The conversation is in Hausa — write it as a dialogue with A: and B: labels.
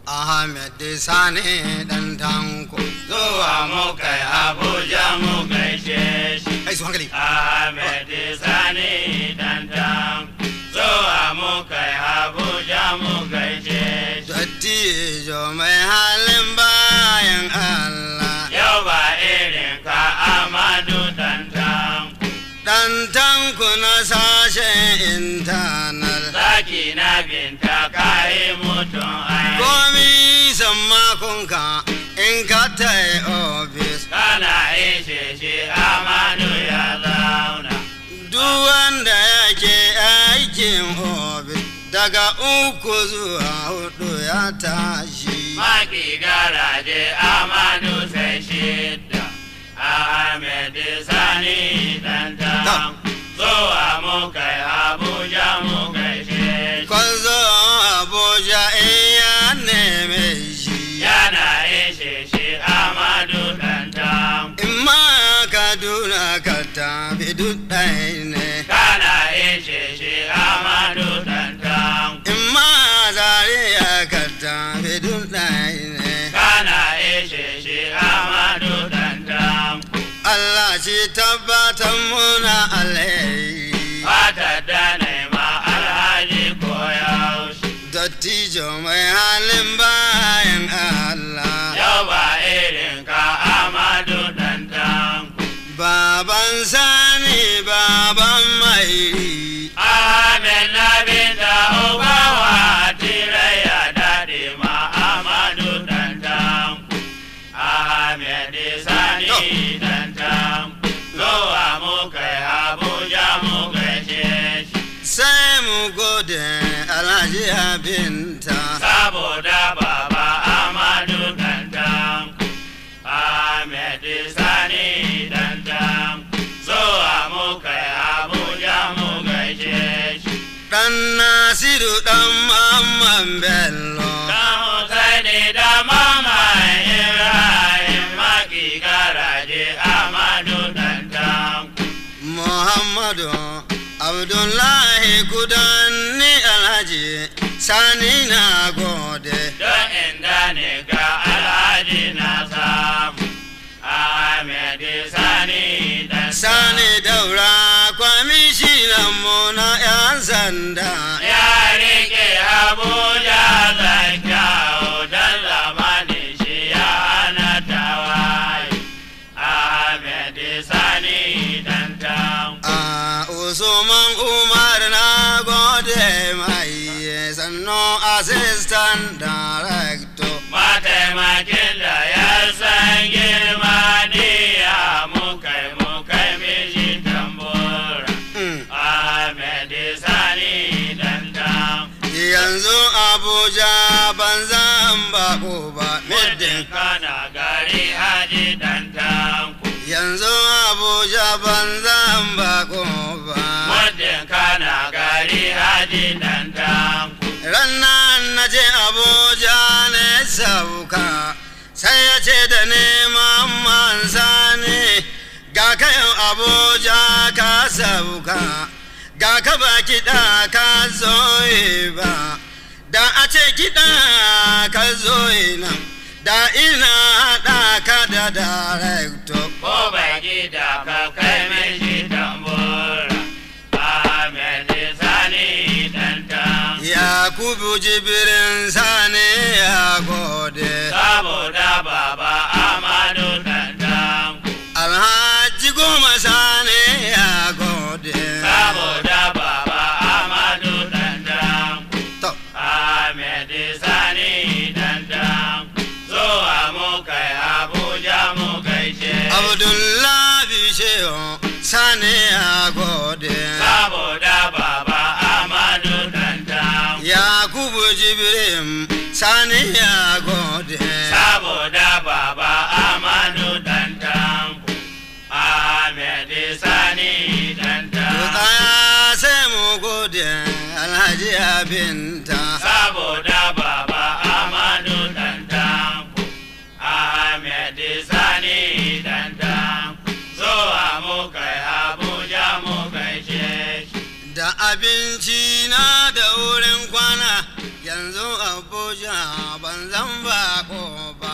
A: Ahmed Sani dan tanko.
B: zuwa muka yi Abuja mu gaishe shi.
A: Kai su hankali.
B: Ahmed Sani dandan zuwa muka yi Abuja mu gaishe shi.
A: Dattijo mai halin bayan Allah.
B: Yau ba irin ka Amadu dandan
A: Dan tanko na sashen intanar.
B: zaki na binta kayi mutum ai.
A: Komi sammakonka in ka tai ofis.
B: Kana ishe shi Amadu ya zauna.
A: Duk wanda yake aikin ofis daga uku zuwa hudu ya tashi.
B: Maki garaje Amadu sai shidda Ahmed Sani dandan zuwa muka yi Abuja mu gaishe shi.
A: Kwanzo Abuja in ya neme shi.
B: Yana ishe shi Amadu dandan
A: In ma Kaduna ka tafi duk ɗaya ne.
B: Kana ishe shi Amadu dandan
A: In ma Zaria ka tafi duk ɗaya ne.
B: Kana ishe shi Amadu dandan
A: Allah shi tabbatar muna alheri.
B: Fata da nema alhaji koyaushe
A: Dattijo mai halin bayan Allah.
B: Yau ba irin ka Amadu dandan
A: Baban sani baban mai
B: Ahmed na binta Obawa Tiraya daɗe ma Amadu dandan Ahmed Sani dandan Zuwa mu kai Abuja mu gaishe shi
A: sai mu gode alhaji abinta.
B: saboda baba Amadu dandan Ahmed Sani dandan zuwa mu kai Abuja mu gaishe shi
A: Ɗan Nasiru ɗan Mamman Bello.
B: Dan Husaini da Mama Ibrahim Maki garaje Amadu dandan
A: Muhammadu Abdullahi kudanni alhaji sani na gode.
B: don inda ne ga Alhaji na samu Ahmed Sani dandan
A: Sani daura kwamishinan mu na 'yan sanda.
B: ya rike Abuja da kyau don zamanin shi ya hana tawaye. Ahmed Sani dandan
A: A Usman Umar na gode mai sannu assistant director.
B: mataimakin da ya san girma diya mukai mukai mishi tambura.
A: Mm.
B: Ahmed Sani dandan
A: Yanzu Abuja ban zan bako ba
B: Muddin
A: middin.
B: kana gari haji dandan ku.
A: Yanzu Abuja ban zan bako ba.
B: Muddin kana gari haji dandan ku.
A: Rannan na je Abuja ne sauka sai ya ce da neman mansa ne ga kayan Abuja ka sauka ga ka ba kiɗa ka zoye ba da a ce kiɗa ka zoye nan da ina haɗa ka da director
B: Ko bai gida ka kai mishi tambura. Ahmed Sani dandan
A: Yakubu jibirin sani ya gode
B: saboda baba Amadu dandan ku.
A: Alhaji goma sani ya gode
B: saboda baba Amadu dandan ku.
A: To,
B: Ahmed Sani dandan zuwa mu kai Abuja mu gaishe.
A: Abdullahi Shehu sani ya gode
B: Saboda baba Amadu dandan
A: Yakubu jibirin sani ya gode
B: saboda baba Amadu dandan ku. Ahmed Sani
A: To
B: dandan
A: tsaya sai mu gode Alhaji Abinta
B: saboda baba Amadu dandan ku. Ahmed Sani dandan zuwa mu kai Abuja mu gaishe shi.
A: da abinci na da wurin kwana yanzu Abuja abuja ban zan bako ba